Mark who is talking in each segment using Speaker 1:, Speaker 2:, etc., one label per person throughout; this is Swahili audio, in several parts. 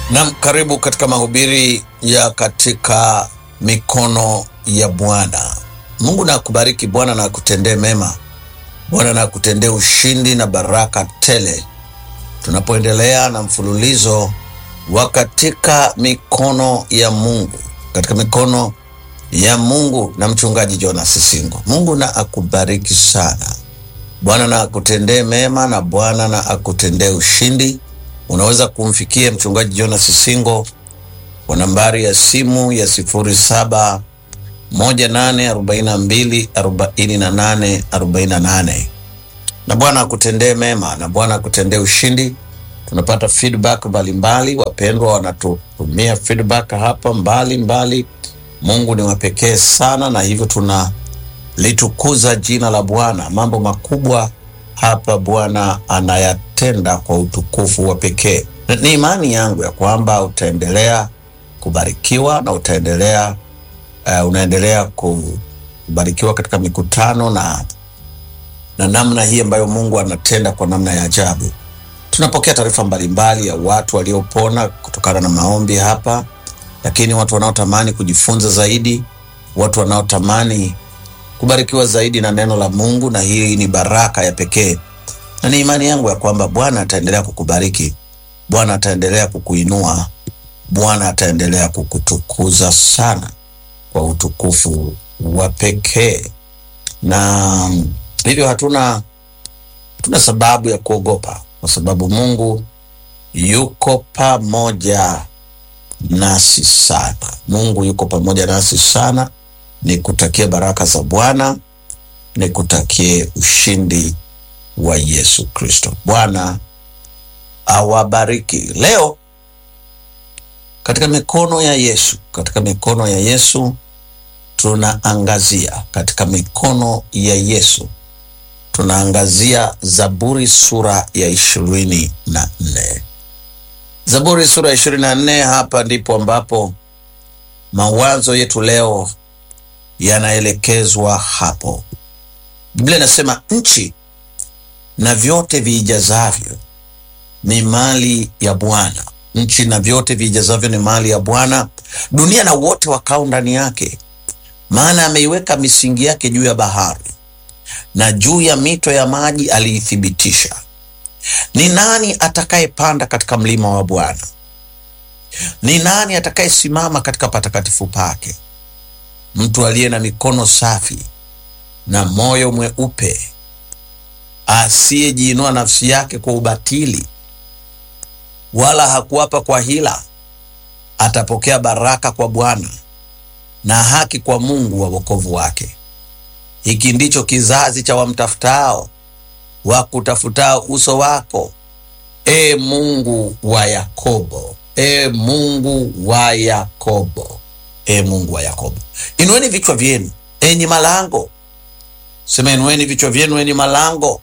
Speaker 1: Nam, karibu katika mahubiri ya katika mikono ya Bwana. Mungu na akubariki. Bwana na akutendee mema. Bwana na akutendee ushindi na baraka tele, tunapoendelea na mfululizo wa katika mikono ya Mungu, katika mikono ya Mungu na mchungaji Jonas Singo. Mungu na akubariki sana. Bwana na akutendee mema na Bwana na akutendee ushindi. Unaweza kumfikia mchungaji Jonas Singo kwa nambari ya simu ya sifuri saba moja nane arobaini na mbili arobaini na nane arobaini na nane na Bwana akutendee mema na Bwana akutendee ushindi. Tunapata feedback mbalimbali, wapendwa wanatutumia feedback hapa mbalimbali mbali. Mungu ni wa pekee sana, na hivyo tunalitukuza jina la Bwana. Mambo makubwa hapa Bwana anayatenda kwa utukufu wa pekee. Na Ni imani yangu ya kwamba utaendelea kubarikiwa na utaendelea uh, unaendelea kubarikiwa katika mikutano na na namna hii ambayo Mungu anatenda kwa namna ya ajabu. Tunapokea taarifa mbalimbali ya watu waliopona kutokana na maombi hapa, lakini watu wanaotamani kujifunza zaidi, watu wanaotamani kubarikiwa zaidi na neno la Mungu, na hii ni baraka ya pekee, na ni imani yangu ya kwamba Bwana ataendelea kukubariki, Bwana ataendelea kukuinua, Bwana ataendelea kukutukuza sana kwa utukufu wa pekee, na hivyo hatuna hatuna sababu ya kuogopa, kwa sababu Mungu yuko pamoja nasi sana. Mungu yuko pamoja nasi sana. Nikutakie baraka za Bwana, nikutakie ushindi wa Yesu Kristo. Bwana awabariki. Leo katika mikono ya Yesu, katika mikono ya Yesu tunaangazia, katika mikono ya Yesu tunaangazia Zaburi sura ya ishirini na nne. Zaburi sura ya ishirini na nne. Hapa ndipo ambapo mawazo yetu leo yanaelekezwa hapo. Biblia inasema nchi na vyote viijazavyo ni mali ya Bwana. Nchi na vyote viijazavyo ni mali ya Bwana, dunia na wote wakao ndani yake. Maana ameiweka misingi yake juu ya bahari, na juu ya mito ya maji aliithibitisha. Ni nani atakayepanda katika mlima wa Bwana? Ni nani atakayesimama katika patakatifu pake? Mtu aliye na mikono safi na moyo mweupe, asiyejiinua nafsi yake kwa ubatili, wala hakuapa kwa hila, atapokea baraka kwa Bwana na haki kwa Mungu wa wokovu wake. Hiki ndicho kizazi cha wamtafutao, wakutafutao uso wako, e Mungu wa Yakobo, e Mungu wa Yakobo, e Mungu wa Yakobo. Inueni vichwa vyenu enyi malango, sema inueni vichwa vyenu enyi malango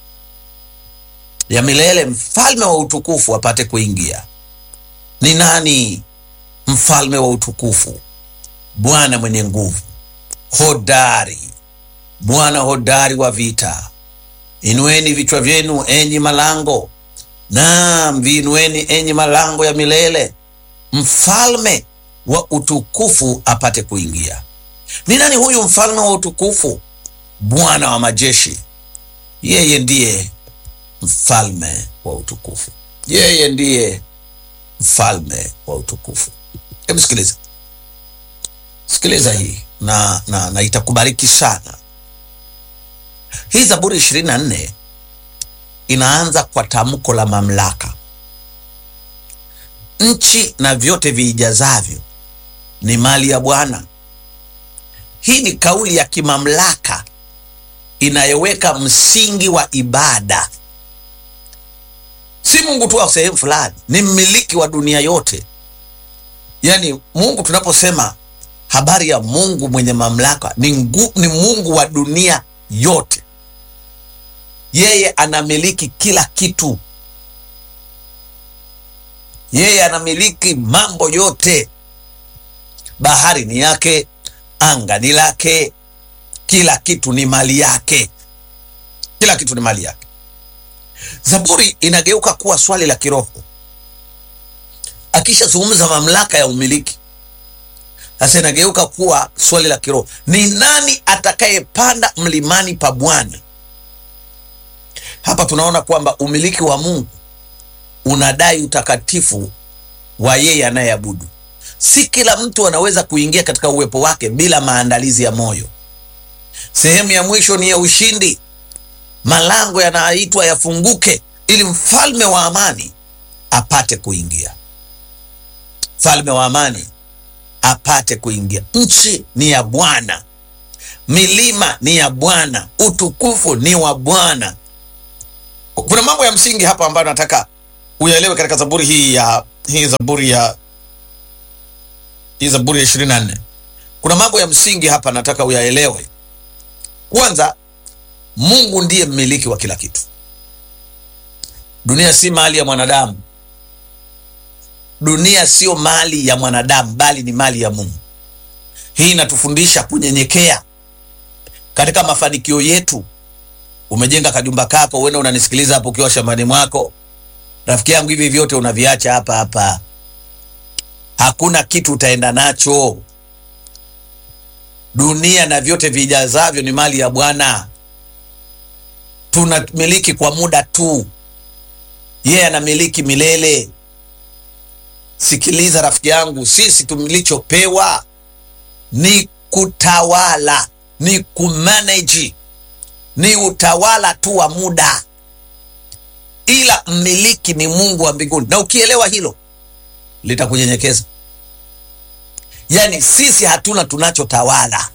Speaker 1: ya milele, mfalme wa utukufu apate kuingia. Ni nani mfalme wa utukufu? Bwana mwenye nguvu, hodari, Bwana hodari wa vita. Inueni vichwa vyenu enyi malango, naam, viinueni enyi malango ya milele, mfalme wa utukufu apate kuingia. Ni nani huyu mfalme wa utukufu? Bwana wa majeshi, yeye ndiye mfalme wa utukufu, yeye ndiye mfalme wa utukufu. Hebu sikiliza, sikiliza hii na, na, na itakubariki sana. Hii Zaburi ishirini na nne inaanza kwa tamko la mamlaka. Nchi na vyote viijazavyo ni mali ya Bwana. Hii ni kauli ya kimamlaka inayoweka msingi wa ibada. Si Mungu tu wa sehemu fulani, ni mmiliki wa dunia yote. Yaani Mungu, tunaposema habari ya Mungu mwenye mamlaka, ni, ngu, ni Mungu wa dunia yote. Yeye anamiliki kila kitu, yeye anamiliki mambo yote. Bahari ni yake, anga ni lake, kila kitu ni mali yake, kila kitu ni mali yake. Zaburi inageuka kuwa swali la kiroho. akishazungumza mamlaka ya umiliki, sasa inageuka kuwa swali la kiroho, ni nani atakayepanda mlimani pa Bwana? Hapa tunaona kwamba umiliki wa Mungu unadai utakatifu wa yeye anayeabudu. Si kila mtu anaweza kuingia katika uwepo wake bila maandalizi ya moyo. Sehemu ya mwisho ni ya ushindi. Malango yanaitwa yafunguke ili mfalme wa amani apate kuingia. Mfalme wa amani apate kuingia. Nchi ni ya Bwana, milima ni ya Bwana, utukufu ni wa Bwana. Kuna mambo ya msingi hapa ambayo nataka uyaelewe katika zaburi hii ya hii zaburi ya hii zaburi ya ishirini na nne. Kuna mambo ya msingi hapa nataka uyaelewe. Kwanza, Mungu ndiye mmiliki wa kila kitu. Dunia si mali ya mwanadamu. Dunia sio mali ya mwanadamu, bali ni mali ya Mungu. Hii inatufundisha kunyenyekea katika mafanikio yetu. Umejenga kajumba kako, uenda unanisikiliza hapo ukiwa shambani mwako, rafiki yangu, hivi vyote unaviacha hapa hapa, hakuna kitu utaenda nacho. Dunia na vyote vijazavyo ni mali ya Bwana. Tunamiliki kwa muda tu, yeye anamiliki milele. Sikiliza rafiki yangu, sisi tumilichopewa ni kutawala, ni kumanage, ni utawala tu wa muda, ila mmiliki ni Mungu wa mbinguni. Na ukielewa hilo litakunyenyekeza. Yaani sisi hatuna tunachotawala.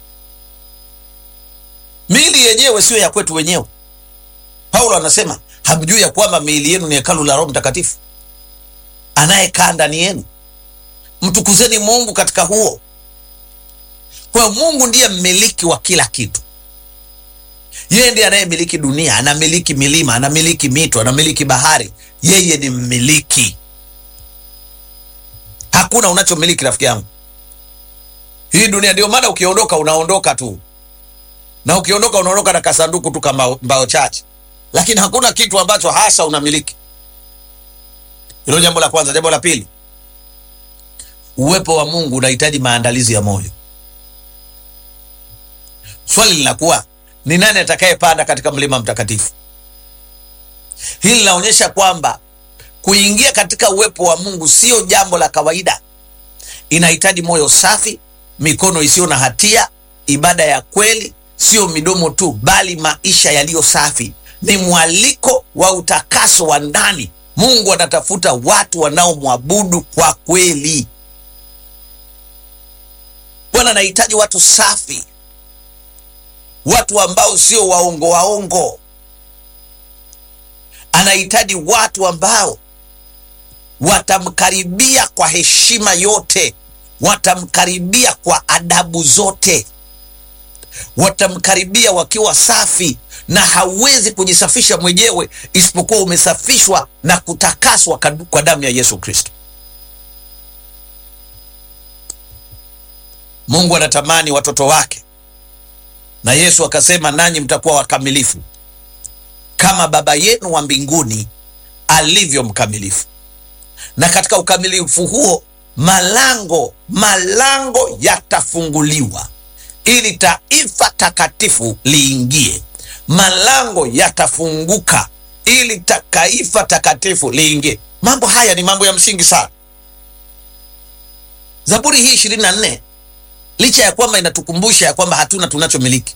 Speaker 1: Miili yenyewe sio ya kwetu wenyewe. Paulo anasema hamjui ya kwamba miili yenu ni hekalu la Roho Mtakatifu anayekaa ndani yenu. Mtukuzeni Mungu katika huo. Kwa hiyo Mungu ndiye mmiliki wa kila kitu. Yeye ndiye anayemiliki dunia, anamiliki milima, anamiliki mito, anamiliki bahari. Yeye ni mmiliki. Hakuna unachomiliki rafiki yangu, hii dunia. Ndio maana ukiondoka unaondoka tu, na ukiondoka unaondoka na kasanduku tu kama mbao chache, lakini hakuna kitu ambacho hasa unamiliki. Hilo jambo la kwanza. Jambo la pili, uwepo wa Mungu unahitaji maandalizi ya moyo. Swali linakuwa ni nani atakayepanda katika mlima mtakatifu? Hili linaonyesha kwamba kuingia katika uwepo wa Mungu sio jambo la kawaida. Inahitaji moyo safi, mikono isiyo na hatia, ibada ya kweli, sio midomo tu, bali maisha yaliyo safi. Ni mwaliko wa utakaso wa ndani. Mungu anatafuta watu wanaomwabudu kwa kweli. Bwana anahitaji watu safi, watu ambao sio waongo waongo. Anahitaji watu ambao watamkaribia kwa heshima yote, watamkaribia kwa adabu zote, watamkaribia wakiwa safi, na hauwezi kujisafisha mwenyewe isipokuwa umesafishwa na kutakaswa kwa damu ya Yesu Kristo. Mungu anatamani watoto wake, na Yesu akasema, nanyi mtakuwa wakamilifu kama Baba yenu wa mbinguni alivyo mkamilifu. Na katika ukamilifu huo malango malango yatafunguliwa ili taifa takatifu liingie. Malango yatafunguka ili taifa takatifu liingie. Mambo haya ni mambo ya msingi sana. Zaburi hii ishirini na nne licha ya kwamba inatukumbusha ya kwamba hatuna tunachomiliki,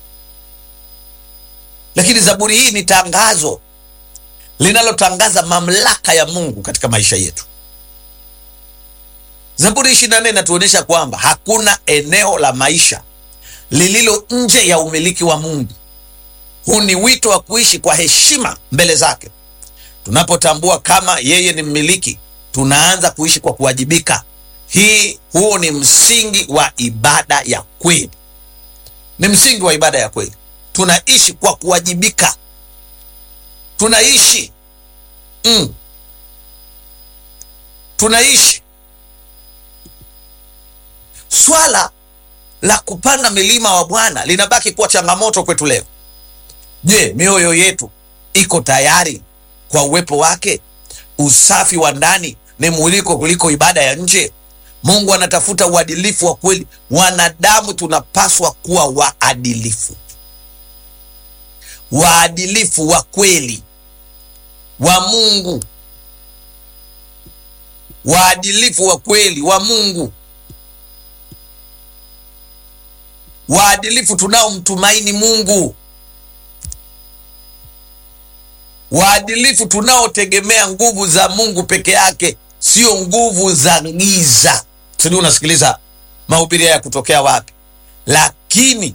Speaker 1: lakini zaburi hii ni tangazo linalotangaza mamlaka ya Mungu katika maisha yetu. Zaburi ishirini na nne inatuonyesha kwamba hakuna eneo la maisha lililo nje ya umiliki wa Mungu. Huu ni wito wa kuishi kwa heshima mbele zake. Tunapotambua kama yeye ni mmiliki, tunaanza kuishi kwa kuwajibika. Hii huo ni msingi wa ibada ya kweli, ni msingi wa ibada ya kweli. Tunaishi kwa kuwajibika, tunaishi mm, tunaishi. Swala la kupanda milima wa Bwana linabaki kuwa changamoto kwetu leo. Je, mioyo yetu iko tayari kwa uwepo wake? Usafi wa ndani ni mwiliko kuliko ibada ya nje. Mungu anatafuta uadilifu wa kweli. Wanadamu tunapaswa kuwa waadilifu, waadilifu wa kweli wa Mungu, waadilifu wa kweli wa Mungu, waadilifu tunaomtumaini Mungu, waadilifu tunaotegemea nguvu za Mungu peke yake, sio nguvu za giza. Sijui unasikiliza mahubiri haya kutokea wapi, lakini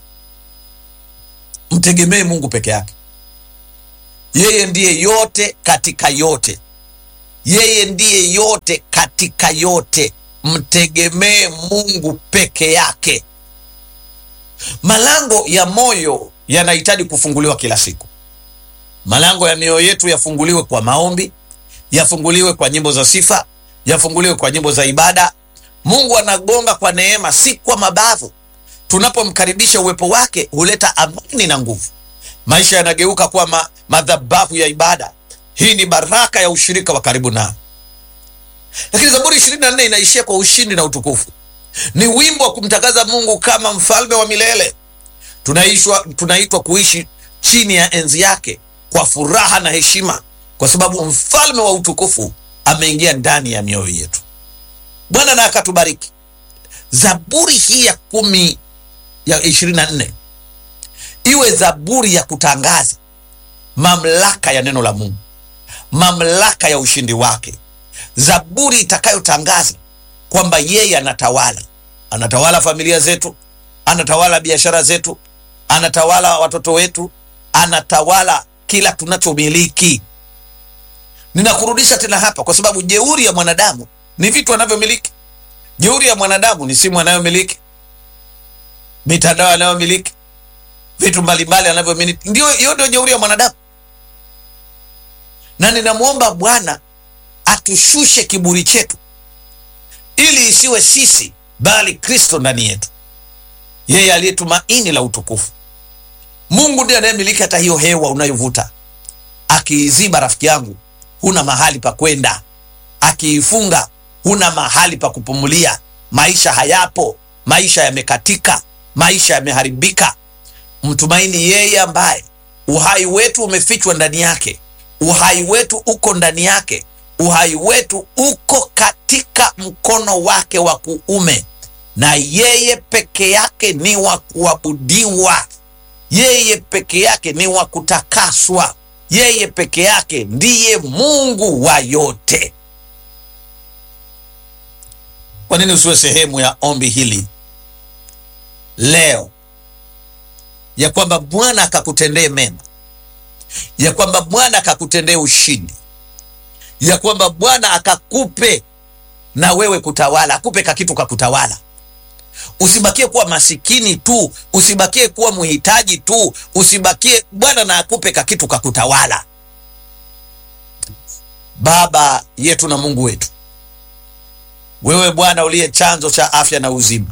Speaker 1: mtegemee Mungu peke yake. Yeye ndiye yote katika yote, yeye ndiye yote katika yote. Mtegemee Mungu peke yake. Malango ya moyo yanahitaji kufunguliwa kila siku. Malango ya mioyo yetu yafunguliwe kwa maombi, yafunguliwe kwa nyimbo za sifa, yafunguliwe kwa nyimbo za ibada. Mungu anagonga kwa neema, si kwa mabavu. Tunapomkaribisha uwepo wake huleta amani na nguvu. Maisha yanageuka kuwa ma, madhabahu ya ibada. Hii ni baraka ya ushirika wa karibu nao. Lakini Zaburi 24 inaishia kwa ushindi na utukufu. Ni wimbo wa kumtangaza Mungu kama mfalme wa milele. Tunaishwa, tunaitwa kuishi chini ya enzi yake kwa furaha na heshima, kwa sababu mfalme wa utukufu ameingia ndani ya mioyo yetu. Bwana na akatubariki. Zaburi hii ya kumi ya ishirini na nne iwe zaburi ya kutangaza mamlaka ya neno la Mungu, mamlaka ya ushindi wake, zaburi itakayotangaza kwamba yeye anatawala, anatawala familia zetu, anatawala biashara zetu, anatawala watoto wetu, anatawala kila tunachomiliki. Ninakurudisha tena hapa, kwa sababu jeuri ya mwanadamu ni vitu anavyomiliki. Jeuri ya mwanadamu ni simu anayomiliki, mitandao anayomiliki, vitu mbalimbali anavyomiliki. Ndio hiyo ndio jeuri ya mwanadamu, na ninamwomba Bwana atushushe kiburi chetu ili isiwe sisi bali Kristo ndani yetu, yeye aliye tumaini la utukufu. Mungu ndiye anayemiliki hata hiyo hewa unayovuta. Akiiziba, rafiki yangu, huna mahali pa kwenda. Akiifunga, huna mahali pa kupumulia. Maisha hayapo, maisha yamekatika, maisha yameharibika. Mtumaini yeye ambaye uhai wetu umefichwa ndani yake, uhai wetu uko ndani yake, uhai wetu uko katika mkono wake wa kuume, na yeye peke yake ni wa kuabudiwa. Yeye peke yake ni wa kutakaswa. Yeye peke yake ndiye Mungu wa yote. Kwa nini usiwe sehemu ya ombi hili leo, ya kwamba Bwana akakutendee mema, ya kwamba Bwana akakutendee ushindi, ya kwamba Bwana akakupe na wewe kutawala, akupe kakitu kakutawala Usibakie kuwa masikini tu, usibakie kuwa mhitaji tu, usibakie Bwana na akupe kakitu kakutawala. Baba yetu na Mungu wetu, wewe Bwana uliye chanzo cha afya na uzima,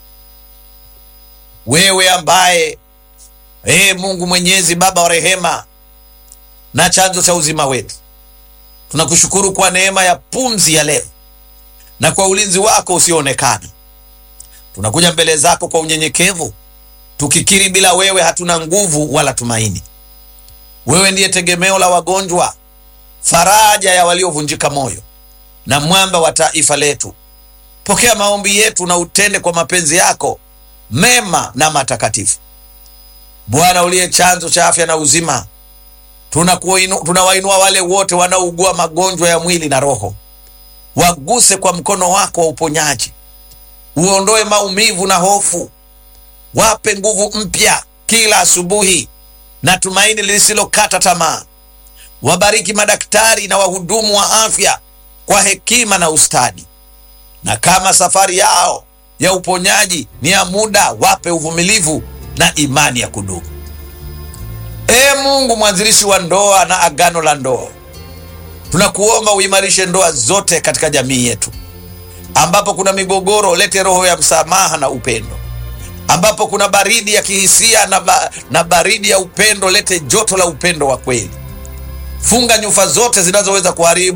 Speaker 1: wewe ambaye ee Mungu Mwenyezi, Baba wa rehema na chanzo cha uzima wetu, tunakushukuru kwa neema ya pumzi ya leo na kwa ulinzi wako usioonekana tunakuja mbele zako kwa unyenyekevu tukikiri, bila wewe hatuna nguvu wala tumaini. Wewe ndiye tegemeo la wagonjwa, faraja ya waliovunjika moyo, na mwamba wa taifa letu. Pokea maombi yetu na utende kwa mapenzi yako mema na matakatifu. Bwana uliye chanzo cha afya na uzima, tunawainua tuna wale wote wanaougua magonjwa ya mwili na roho, waguse kwa mkono wako wa uponyaji uondoe maumivu na hofu, wape nguvu mpya kila asubuhi na tumaini lisilokata tamaa. Wabariki madaktari na wahudumu wa afya kwa hekima na ustadi, na kama safari yao ya uponyaji ni ya muda, wape uvumilivu na imani ya kudumu. Ee Mungu mwanzilishi wa ndoa na agano la ndoa, tunakuomba uimarishe ndoa zote katika jamii yetu ambapo kuna migogoro, lete roho ya msamaha na upendo. Ambapo kuna baridi ya kihisia na, ba, na baridi ya upendo, lete joto la upendo wa kweli. Funga nyufa zote zinazoweza kuharibu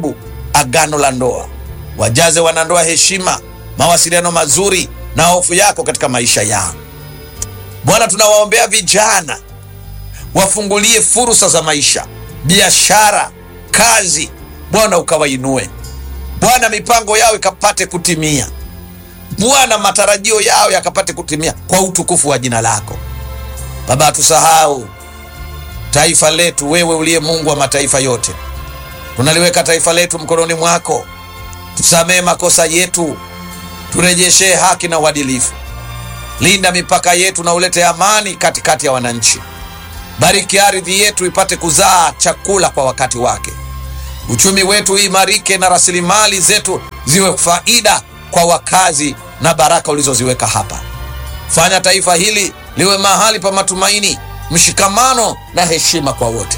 Speaker 1: agano la ndoa. Wajaze wanandoa heshima, mawasiliano mazuri na hofu yako katika maisha yao. Bwana, tunawaombea vijana wafungulie fursa za maisha, biashara, kazi. Bwana ukawainue Bwana, mipango yao ikapate kutimia Bwana, matarajio yao yakapate kutimia kwa utukufu wa jina lako Baba. Hatusahau taifa letu, wewe uliye Mungu wa mataifa yote, tunaliweka taifa letu mkononi mwako. Tusamehe makosa yetu, turejeshee haki na uadilifu. Linda mipaka yetu na ulete amani katikati ya wananchi. Bariki ardhi yetu ipate kuzaa chakula kwa wakati wake. Uchumi wetu uimarike na rasilimali zetu ziwe faida kwa wakazi na baraka ulizoziweka hapa. Fanya taifa hili liwe mahali pa matumaini, mshikamano na heshima kwa wote.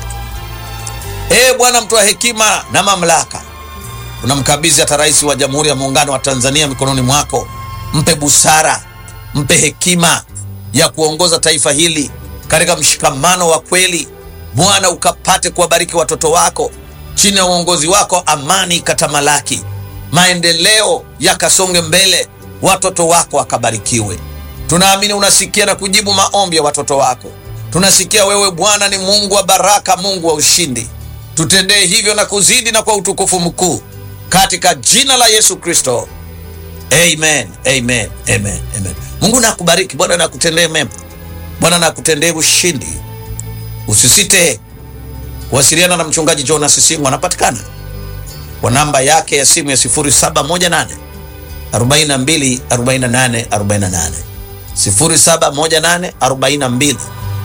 Speaker 1: Ee Bwana, mtoa hekima na mamlaka, unamkabidhi hata Rais wa Jamhuri ya Muungano wa Tanzania mikononi mwako. Mpe busara, mpe hekima ya kuongoza taifa hili katika mshikamano wa kweli. Bwana, ukapate kuwabariki watoto wako chini ya uongozi wako, amani ikatamalaki, maendeleo yakasonge mbele, watoto wako wakabarikiwe. Tunaamini unasikia na kujibu maombi ya watoto wako. Tunasikia wewe Bwana ni Mungu wa baraka, Mungu wa ushindi. Tutendee hivyo na kuzidi na kwa utukufu mkuu, katika jina la Yesu Kristo, amen, amen, amen, amen. Mungu nakubariki. Bwana nakutendee mema. Bwana nakutendee ushindi. Usisite kuwasiliana na mchungaji Jonas Singo, anapatikana kwa namba yake ya simu ya 0718 42 48 48, 0718 42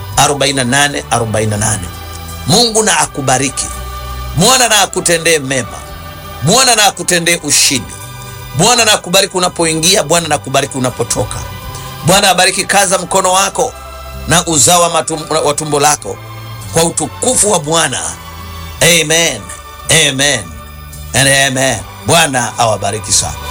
Speaker 1: 48 48. Mungu na akubariki. Bwana na akutendee mema. Bwana na akutendee ushindi. Bwana na akubariki unapoingia. Bwana na akubariki unapotoka. Bwana abariki kaza mkono wako na uzao wa tumbo lako kwa utukufu wa Bwana. Amen, amen and amen. Bwana awabariki sana.